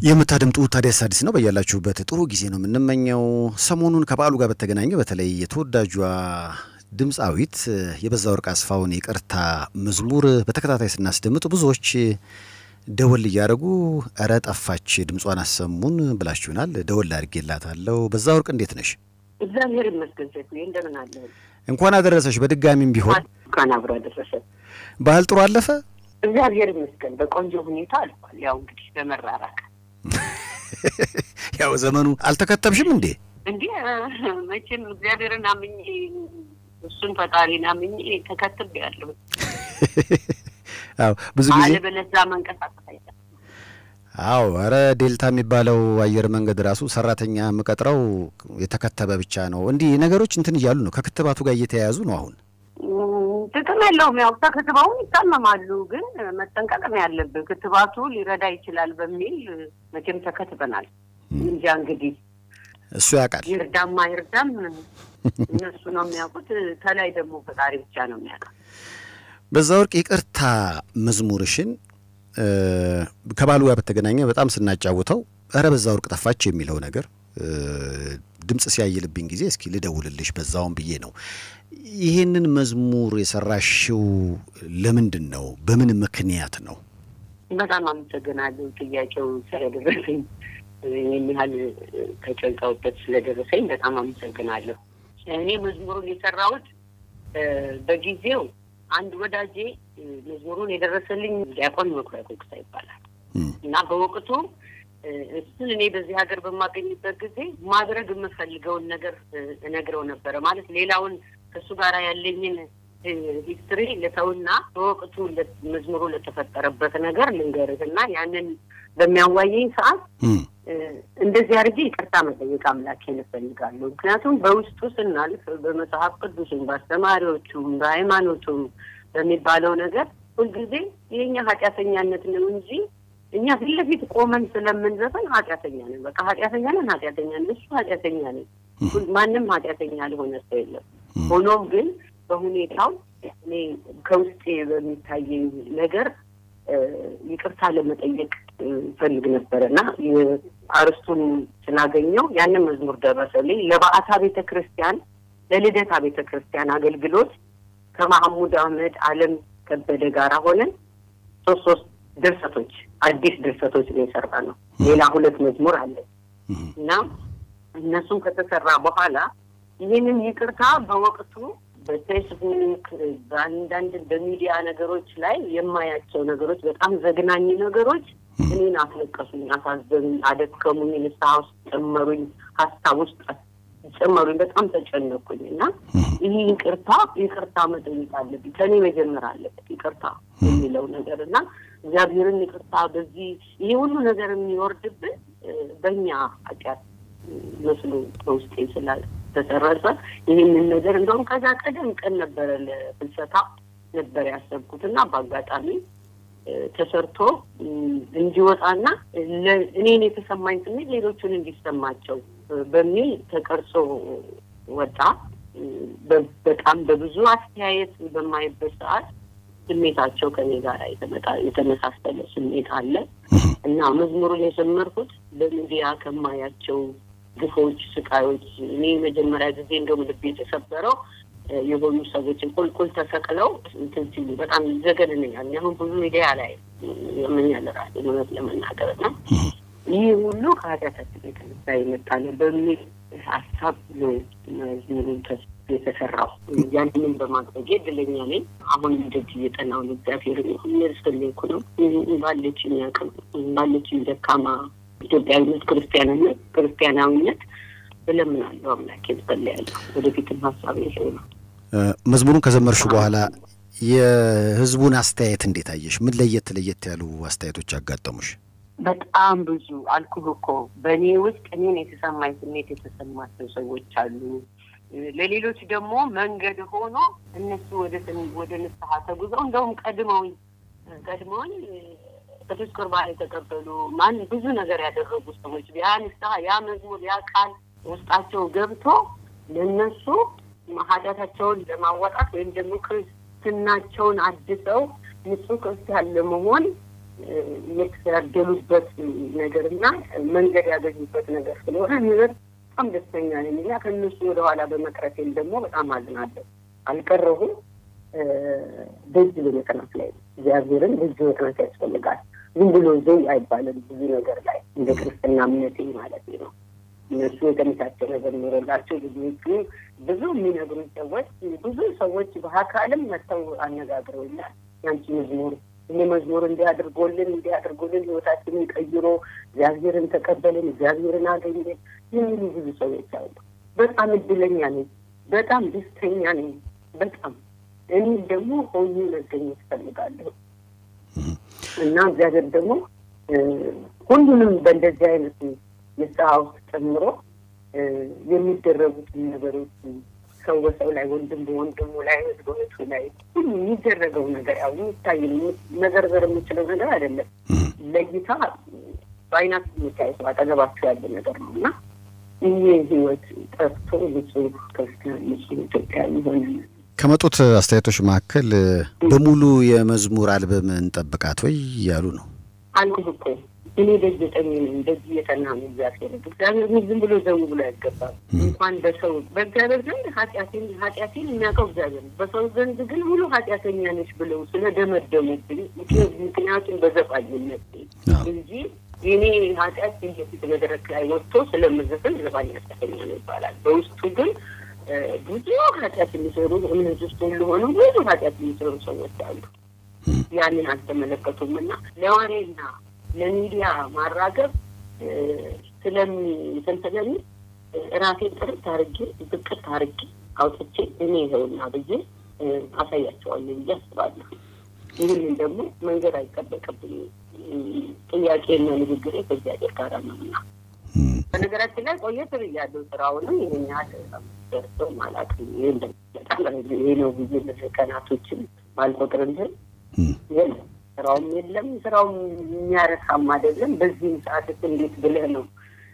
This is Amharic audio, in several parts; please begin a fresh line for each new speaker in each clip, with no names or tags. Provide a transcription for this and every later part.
የምታደምጡት ታዲያስ አዲስ ነው። በያላችሁበት ጥሩ ጊዜ ነው የምንመኘው። ሰሞኑን ከበዓሉ ጋር በተገናኘ በተለይ የተወዳጇ ድምፃዊት የበዛ ወርቅ አስፋውን ይቅርታ መዝሙር በተከታታይ ስናስደምጥ ብዙዎች ደወል እያደረጉ እረ ጠፋች ድምጿን አሰሙን ብላችሁናል። ደወል አድርጌላታለሁ። በዛ ወርቅ እንዴት ነሽ?
እግዚአብሔር ይመስገን ሴትዬ፣ እንደምን አለ?
እንኳን አደረሰሽ። በድጋሚም ቢሆን
እንኳን አብሮ አደረሰ።
ባህል ጥሩ አለፈ።
እግዚአብሔር ይመስገን በቆንጆ ሁኔታ አልፏል። ያው እንግዲህ በመራራቅ
ያው ዘመኑ አልተከተብሽም እንዴ?
እንዲህ መቼም እግዚአብሔርን አምኜ እሱን ፈጣሪን አምኜ ተከትብ ያለሁ
አዎ ብዙ ጊዜ
አለበለዚያ መንቀሳቀስ አይቻልም።
አዎ ኧረ ዴልታ የሚባለው አየር መንገድ ራሱ ሰራተኛ የምቀጥረው የተከተበ ብቻ ነው። እንዲህ ነገሮች እንትን እያሉ ነው፣ ከክትባቱ ጋር እየተያያዙ ነው አሁን
ጥቅም የለውም። ያው ተክትበውም ይታመማሉ፣ ግን መጠንቀቅም ያለብን ክትባቱ ሊረዳ ይችላል በሚል መቼም ተከትበናል። እንጃ እንግዲህ
እሱ ያውቃል።
ይርዳማ ይርዳም እነሱ ነው የሚያውቁት። ከላይ ደግሞ ፈጣሪ ብቻ ነው የሚያውቀው።
በዛ ወርቅ ይቅርታ መዝሙርሽን ከባሉ ጋር በተገናኘ በጣም ስናጫውተው እረ በዛ ወርቅ ጠፋች የሚለው ነገር ድምፅ ሲያይልብኝ ጊዜ እስኪ ልደውልልሽ በዛውን ብዬ ነው። ይሄንን መዝሙር የሰራሽው ለምንድን ነው? በምን ምክንያት ነው?
በጣም አመሰግናለሁ ጥያቄው ስለደረሰኝ ይህን ያህል ተጨንቀውበት ስለደረሰኝ በጣም አመሰግናለሁ። እኔ መዝሙሩን የሰራሁት በጊዜው አንድ ወዳጄ መዝሙሩን የደረሰልኝ ዲያቆን መኩሪያ ኮክሳ ይባላል እና በወቅቱ እሱን እኔ በዚህ ሀገር በማገኝበት ጊዜ ማድረግ የምፈልገውን ነገር እነግረው ነበረ። ማለት ሌላውን ከእሱ ጋር ያለኝን ሂስትሪ ልተውና በወቅቱ መዝሙሩ ለተፈጠረበት ነገር ልንገርህ እና ያንን በሚያዋየኝ ሰዓት እንደዚህ አድርጌ ይቅርታ መጠየቅ አምላኬን እፈልጋለሁ። ምክንያቱም በውስጡ ስናልፍ በመጽሐፍ ቅዱስም በአስተማሪዎቹም በሃይማኖቱም በሚባለው ነገር ሁልጊዜ የኛ ኃጢአተኛነት ነው እንጂ እኛ ፊት ለፊት ቆመን ስለምንዘፈን ኃጢአተኛ ነን፣ በቃ ኃጢአተኛ ነን፣ ኃጢአተኛ ነን፣ እሱ ኃጢአተኛ ነን። ማንም ኃጢአተኛ ለሆነ ሰው የለም። ሆኖም ግን በሁኔታው እኔ ከውስጤ በሚታየኝ ነገር ይቅርታ ለመጠየቅ ፈልግ ነበረ እና አርስቱን ስላገኘው ያንን መዝሙር ደረሰልኝ። ለበዓታ ቤተ ክርስቲያን ለልደታ ቤተ ክርስቲያን አገልግሎት ከማህሙድ አህመድ አለም ከበደ ጋር ሆነን ሶስት ሶስት ድርሰቶች አዲስ ድርሰቶች ነው የሰራ ነው። ሌላ ሁለት መዝሙር አለ እና እነሱም ከተሰራ በኋላ ይህንን ይቅርታ በወቅቱ በፌስቡክ በአንዳንድ በሚዲያ ነገሮች ላይ የማያቸው ነገሮች በጣም ዘግናኝ ነገሮች እኔን አስለቀሱኝ፣ አሳዘኑኝ፣ አደከሙኝ፣ ንስሐ ውስጥ ጨመሩኝ፣ ሀሳብ ውስጥ ጨመሩኝ። በጣም ተጨነኩኝ እና ይህ ይቅርታ ይቅርታ መጠየቅ አለብኝ ከእኔ መጀመር አለበት ይቅርታ የሚለው ነገር እና እግዚአብሔርን ይቅርታ በዚህ ይሄ ሁሉ ነገር የሚወርድብን በእኛ ኃጢአት መስሎ በውስጤ ስላልተሰረጸ ይህንን ነገር እንደውም ከዛ ቀደም ቀን ነበረ ለፍልሰታ ነበር ያሰብኩት እና በአጋጣሚ ተሰርቶ እንዲወጣና እኔን የተሰማኝ ስሜት ሌሎቹን እንዲሰማቸው በሚል ተቀርጾ ወጣ። በጣም በብዙ አስተያየት በማይበት ሰዓት ስሜታቸው ከኔ ጋር የተመሳሰለ ስሜት አለ እና መዝሙሩን የጀመርኩት በሚዲያ ከማያቸው ግፎች፣ ስቃዮች እኔ መጀመሪያ ጊዜ እንደውም ልቤ የተሰበረው የሆኑ ሰዎችን ቁልቁል ተሰቅለው እንትን ሲሉ በጣም ዘገንነኛል። አሁን ብዙ ሚዲያ ላይ ያመኛል ራሴ እውነት ለመናገር እና ይህ ሁሉ ከኃጢአታችን የተነሳ የመጣ ነው በሚል ሀሳብ ነው መዝሙሩን የተሰራው። ያንንም በማድረጌ እድለኛ ነኝ። አሁን እንደዚህ እየጠናሁ ነው። እግዚአብሔር የሚያስፈልኩ ነው ባለችኝ አቅም ባለችኝ ደካማ ኢትዮጵያዊነት፣ ክርስቲያንነት ክርስቲያናዊነት እለምናለሁ፣ አምላኬን ጸልያለሁ። ወደፊትም ሀሳብ ይሄው ነው።
መዝሙሩን ከዘመርሹ በኋላ የህዝቡን አስተያየት እንዴት አየሽ? ምን ለየት ለየት ያሉ አስተያየቶች አጋጠሙሽ?
በጣም ብዙ አልኩህ እኮ በእኔ ውስጥ እኔን የተሰማኝ ስሜት የተሰማቸው ሰዎች አሉ። ለሌሎች ደግሞ መንገድ ሆኖ እነሱ ወደ ወደ ንስሐ ተጉዘው እንደውም ቀድመውኝ ቀድመውኝ ቅዱስ ቁርባን የተቀበሉ ማን ብዙ ነገር ያደረጉ ሰዎች ያ ንስሐ ያ መዝሙር ያ ቃል ውስጣቸው ገብቶ ለእነሱ ኃጢአታቸውን ለማወጣት ወይም ደግሞ ክርስትናቸውን አድሰው ንጹህ ክርስቲያን ለመሆን የተደሉበት ነገር እና መንገድ ያገኙበት ነገር ስለሆነ እኔ በጣም ደስተኛ ነኝ እና ከእነሱ ወደኋላ በመቅረቴም ደግሞ በጣም አዝናለሁ። አልቀረሁም። ደጅ በመጥናት ላይ ነው። እግዚአብሔርን ደጅ መጥናት ያስፈልጋል። ዝም ብሎ ዘይ አይባልም። ብዙ ነገር ላይ እንደ ክርስትና እምነቴ ማለት ነው። እነሱ የተመቻቸ ነገር ኖረላቸው ልጆቹ ብዙ የሚነግሩኝ ሰዎች ብዙ ሰዎች በአካልም መጥተው አነጋግረውኛል። ያንቺ መዝሙር እኔ መዝሙር እንዲያድርጎልን እንዲያድርጎልን ህይወታችንን ቀይሮ እግዚአብሔርን ተቀበልን፣ እግዚአብሔርን አገኘን የሚሉ ብዙ ሰዎች አሉ። በጣም እድለኛ ነኝ። በጣም ደስተኛ ነኝ። በጣም እኔ ደግሞ ሆኜ መገኘት እፈልጋለሁ እና እግዚአብሔር ደግሞ ሁሉንም በእንደዚህ አይነት ንስሐ ውስጥ ጨምሮ የሚደረጉትን ነገሮች ሰው በሰው ላይ ወንድም በወንድሙ ላይ እህት በእህቱ ላይ ሁሉ የሚደረገው ነገር ያው የሚታይ መዘርዘር የምችለው ነገር አይደለም። ለይታ በአይናት የሚታየው አጠገባቸው ያለ ነገር ነው እና ይህ ህይወት ጠፍቶ ንጹህ ክርስቲያን ንጹህ ኢትዮጵያዊ ሆነ
ከመጡት አስተያየቶች መካከል በሙሉ የመዝሙር አልበም እንጠብቃት ወይ እያሉ ነው።
አልኩህ እኮ እኔ ደጅ ዘጠኝ ነኝ። እንደዚህ የተና ነው እግዚአብሔር እግዚአብሔር ዝም ብሎ ዘው ብሎ አይገባም። እንኳን በሰው በእግዚአብሔር ዘንድ ኃጢአቴን ኃጢአቴን የሚያውቀው እግዚአብሔር ነው። በሰው ዘንድ ግን ሙሉ ኃጢአተኛ ነች ብለው ስለደመደሙብኝ ምክንያቱም በዘፋኝነት እንጂ የኔ ኃጢአት የፊት መድረክ ላይ ወጥቶ ስለምዘፍን ዘፋኝ ኃጢአተኛ ነው ይባላል። በውስጡ ግን ብዙ ኃጢአት የሚሰሩ እምነት ውስጥ ሁሉ ሆኑ ብዙ ኃጢአት የሚሰሩ ሰዎች አሉ። ያንን አልተመለከቱም እና ለወሬና ለሚዲያ ማራገብ ስለሚ እንትን ስለሚ ራሴን ጥርት አርጌ ዝቅት አርጌ አውጥቼ እኔ ይኸውና ብዬ አሳያቸዋለሁ ብዬ አስባለሁ። ይህንን ደግሞ መንገድ አይጠበቅብኝ። ጥያቄና ንግግሬ ከእግዚአብሔር ጋር ነውና በነገራችን ላይ ቆየት ብያለሁ። ስራውንም ይህን ያህል ደርሰው አላውቅም። ይህ ነው ብዬ ቀናቶችን ባልቆጥርልህ የለም ስራውም የለም። ስራውም የሚያረካም አይደለም። በዚህም ሰዓት እንዴት ብለህ ነው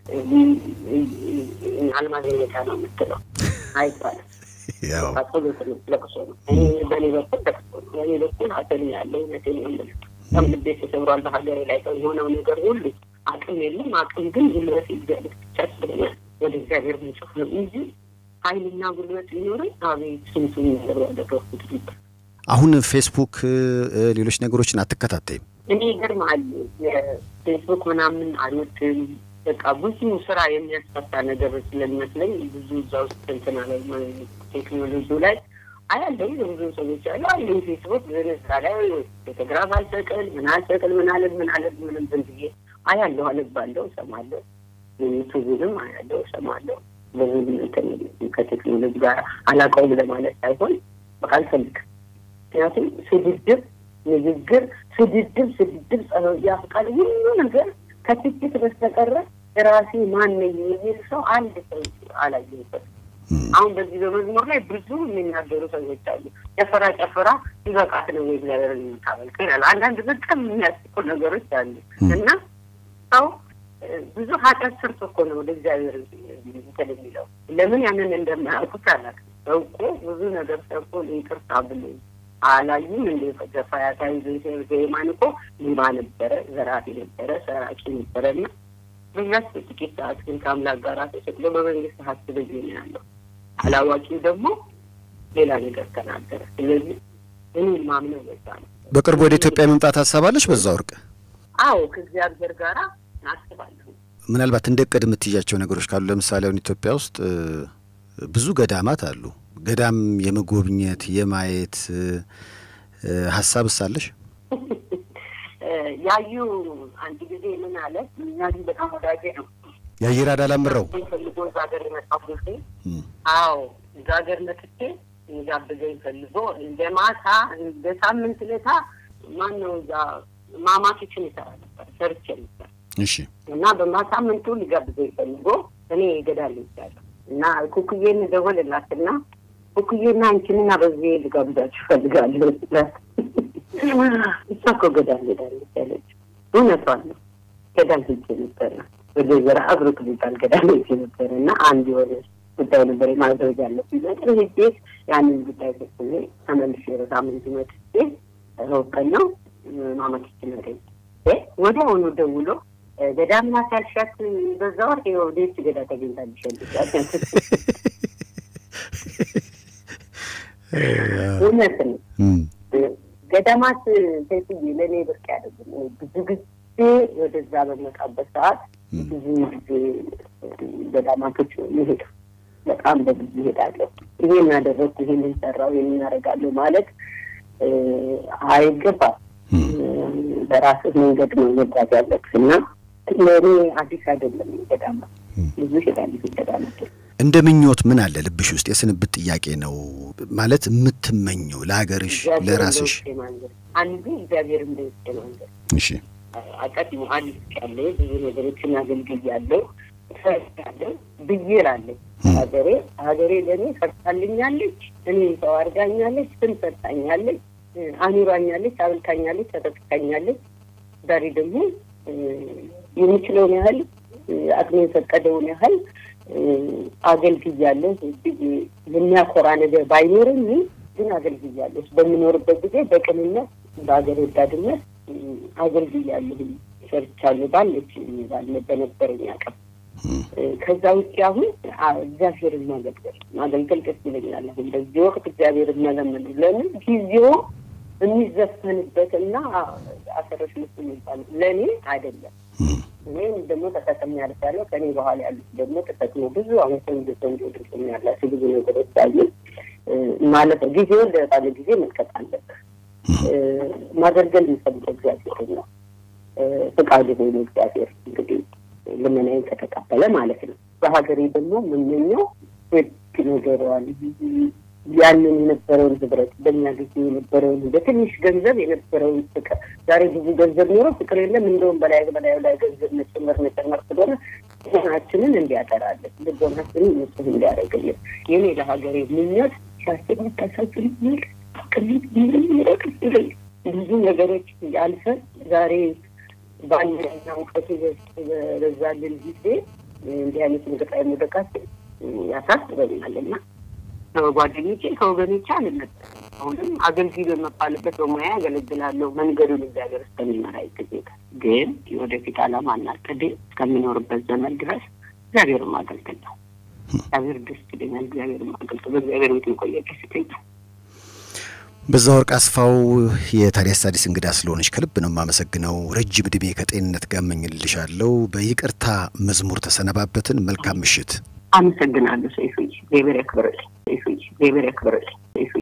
አልማገኘታ ነው የምትለው? አይባልም። ለቅሶ ነው። በእኔ በኩል ለቅሶ ነው። በእኔ በኩል ሀዘን ያለው እውነቴን ነው የምልህ። በጣም ልቤ ተሰብሯል። በሀገሬ ላይ የሆነው ነገር ሁሉ አቅም የለም። አቅም ግን ጉልበት እግዚአብሔር ብቻ ስለሆነ ወደ እግዚአብሔር ምንጮህ ነው እንጂ ኃይልና ጉልበት ሊኖረኝ አቤት ስንቱን ነገር ያደረኩት ነበር።
አሁን ፌስቡክ፣ ሌሎች ነገሮችን አትከታተይም?
እኔ ይገርምሃል፣ ፌስቡክ ምናምን አልወድም። በቃ ብዙ ስራ የሚያስፈታ ነገር ስለሚመስለኝ ብዙ እዛ ውስጥ እንትና ላይ ቴክኖሎጂው ላይ አያለሁ። ብዙ ሰዎች አሉ አለ ፌስቡክ ስራ ላይ ፎቶግራፍ አልሰቅል ምን አልሰቅል ምን አለ ምን አለ ምንም ዝም ብዬ አያለሁ፣ አነባለሁ፣ እሰማለሁ። ዩቱብንም አያለሁ፣ እሰማለሁ። ብዙ ከቴክኖሎጂ ጋር አላውቀውም ለማለት ሳይሆን በቃ አልፈልግም ምክንያቱም ስድድብ፣ ንግግር፣ ስድድብ፣ ስድድብ፣ ጸሎት ያፍቃል ሁሉ ነገር ከትችት በስተቀረ ራሴ ማን ነኝ የሚል ሰው አንድ ሰው አላየሁበትም። አሁን በዚህ በመዝሙር ላይ ብዙ የሚናገሩ ሰዎች አሉ። ጨፈራ ጨፈራ ይበቃት ነው እግዚአብሔር የምታመልክ ይላል። አንዳንድ በጣም የሚያስቁ ነገሮች አሉ እና ሰው ብዙ ኃጢአት ሰርቶ እኮ ነው ወደ እግዚአብሔር እንትን የሚለው ለምን ያንን እንደማያውቁት አላውቅም። ሰው እኮ ብዙ ነገር ሰርቶ ይቅርታ ብሎ አላዩም እንደ ተፈያታዊ ዘይማን እኮ ሌባ ነበረ፣ ዘራፊ ነበረ፣ ሰራቂ ነበረ እና በዛች ጥቂት ሰዓት ግን ከአምላክ ጋር ተሰቅሎ በመንግስት ሀስበኝ ነው ያለው። አላዋቂው ደግሞ ሌላ ነገር ተናገረ። ስለዚህ እኔ ማምነው በዛ ነው።
በቅርቡ ወደ ኢትዮጵያ የመምጣት ሀሳብ አለች በዛ ወርቅ?
አዎ ከእግዚአብሔር ጋር አስባለሁ።
ምናልባት እንደ ቅድ የምትይዣቸው ነገሮች ካሉ ለምሳሌ አሁን ኢትዮጵያ ውስጥ ብዙ ገዳማት አሉ። ገዳም የመጎብኘት የማየት ሀሳብ ሳለሽ
ያዩ አንድ ጊዜ ምን አለ ያዩ በጣም ወዳጄ ነው
የአየር አዳላምረው
ፈልጎ እዛ ሀገር የመጣው ጊዜ አዎ እዛ ሀገር መጥቼ ጋብዘኝ ፈልጎ እንደ ማታ እንደ ሳምንት ለታ ማን ነው እዛ ማማቶችን ይሰራ ነበር ሰርቼ ነበር
እሺ
እና በማሳምንቱ ሊጋብዘኝ ፈልጎ እኔ ገዳል ይቻለሁ እና ኩኩዬን ደወልላትና ኩኩዬና አንቺንና በዚህ ልጋብዛችሁ እፈልጋለሁ ስላት እሷ እኮ ገዳል ሄዳለች ያለች እውነቷን ነው። ገዳል ሄጄ ነበረ ወደ ዘራ አብሮክ የሚባል ገዳል ሄጄ ነበረ እና አንድ የሆነ ጉዳይ ነበር ማድረግ ያለብኝ ነገር ሄጄ ያንን ጉዳይ ፈጽሜ ተመልሼ በሳምንቱ መጥቼ ሮብ ቀን ነው ማማችችን አገኝ ወዲያውኑ ደውሎ ገዳም ናት ያልሻት በዛ ወር ወደች ገዳ ተገኝታለች እውነት ነው። ገዳማት ሴትዬ ለእኔ ብርቅ አይደለም። ብዙ ጊዜ ወደዛ በመጣበት ሰዓት ብዙ ጊዜ ገዳማቶች ይሄዱ በጣም በብዙ ይሄዳለሁ። ይሄን ያደረግኩ ይሄንን ሰራው ይሄን እናደርጋለሁ ማለት አይገባም። በራስህ መንገድ ነው መጓዝ ያለብህ እና ለእኔ አዲስ አይደለም ገዳማት ብዙ ይሄዳለሁ ገዳማት
እንደ ምኞት ምን አለ ልብሽ ውስጥ? የስንብት ጥያቄ ነው ማለት የምትመኘው ለሀገርሽ፣ ለራስሽ?
አንዱ እግዚአብሔር እንደወስደ መንገድ
እሺ፣
አቀድሞ አንድ ያለ ብዙ ነገሮችን አገልግያለሁ ሰርቻለሁ ብዬ እላለሁ። ሀገሬ ሀገሬ ለእኔ ሰርታልኛለች፣ እኔ ሰው አድርጋኛለች፣ ስም ሰጣኛለች፣ አኑራኛለች፣ አብልታኛለች፣ ተጠቅታኛለች። ዛሬ ደግሞ የምችለውን ያህል አቅሜ የፈቀደውን ያህል አገልግያለሁ። የሚያኮራ ነገር ባይኖርም ግን አገልግያለሁ። በምኖርበት ጊዜ በቅንነት በሀገር ወዳድነት አገልግያለሁ፣ ሰርቻለሁ ባለች ባለ በነበረኝ አቅም። ከዛ ውጭ አሁን እግዚአብሔርን ማገልገል ማገልገል ደስ ይለኛል። አሁን በዚህ ወቅት እግዚአብሔርን መለመን ለምን ጊዜው የሚዘፈንበትና አሰረሽ ምስ የሚባል ለእኔ አይደለም። እኔም ደግሞ ተጠቅሜ ያልፋለሁ። ከኔ በኋላ ያሉት ደግሞ ተጠቅሞ ብዙ አሁን ቆንጆ ቆንጆ ድምፅ ያላቸው ብዙ ነገሮች አሉ ማለት ነው። ጊዜውን ለባለ ጊዜ መልቀቅ አለብህ። ማገልገል የሚፈልገው እግዚአብሔር ነው። ፍቃዱ ሆኖ እግዚአብሔር እንግዲህ ልመናዬን ከተቀበለ ማለት ነው። በሀገሬ ደግሞ የምመኘው ህግ ነገረዋል ያንን የነበረውን ህብረት በእኛ ጊዜ የነበረውን በትንሽ ገንዘብ የነበረውን ፍቅር ዛሬ ብዙ ገንዘብ ኖሮ ፍቅር የለም። እንደውም በላይ በላዩ ላይ ገንዘብ መጨመር መጨመር ስለሆነ ልቦናችንን እንዲያጠራለን፣ ልቦናችንን ንጹህ እንዲያደርግልን የኔ ለሀገሬ ምኞት ሲያስብ ታሳዝንኛል። ቅሊት ሚረቅስ ይለኝ ብዙ ነገሮች ያልፈን ዛሬ ባለና እውቀቱ በዛልን ጊዜ እንዲህ አይነት ምድር ላይ መውደቃችን ያሳስበኛል እና ከጓደኞቼ ከወገኖቼ አልነት አሁንም አገልግሎ የመባልበት በሙያ ያገለግላለሁ። መንገዱን እግዚአብሔር እስከሚመራ ጊዜ ግን የወደፊት ዓላማ እና ዕቅዴ እስከሚኖርበት ዘመን ድረስ እግዚአብሔር ማገልገል ነው። እግዚአብሔር ደስ ይለኛል። እግዚአብሔር ማገልገል በእግዚአብሔር ቤት መቆየት ደስ ይለኛል።
በዛ ወርቅ አስፋው የታዲያስ አዲስ እንግዳ ስለሆነች ከልብ ነው የማመሰግነው። ረጅም ዕድሜ ከጤንነት ጋር እመኝልሻለሁ። በይቅርታ መዝሙር ተሰነባበትን። መልካም ምሽት።
አመሰግናለሁ። ሰይፉ እግዚአብሔር ያክብርልኝ። ሰይፉ እግዚአብሔር ያክብርልኝ።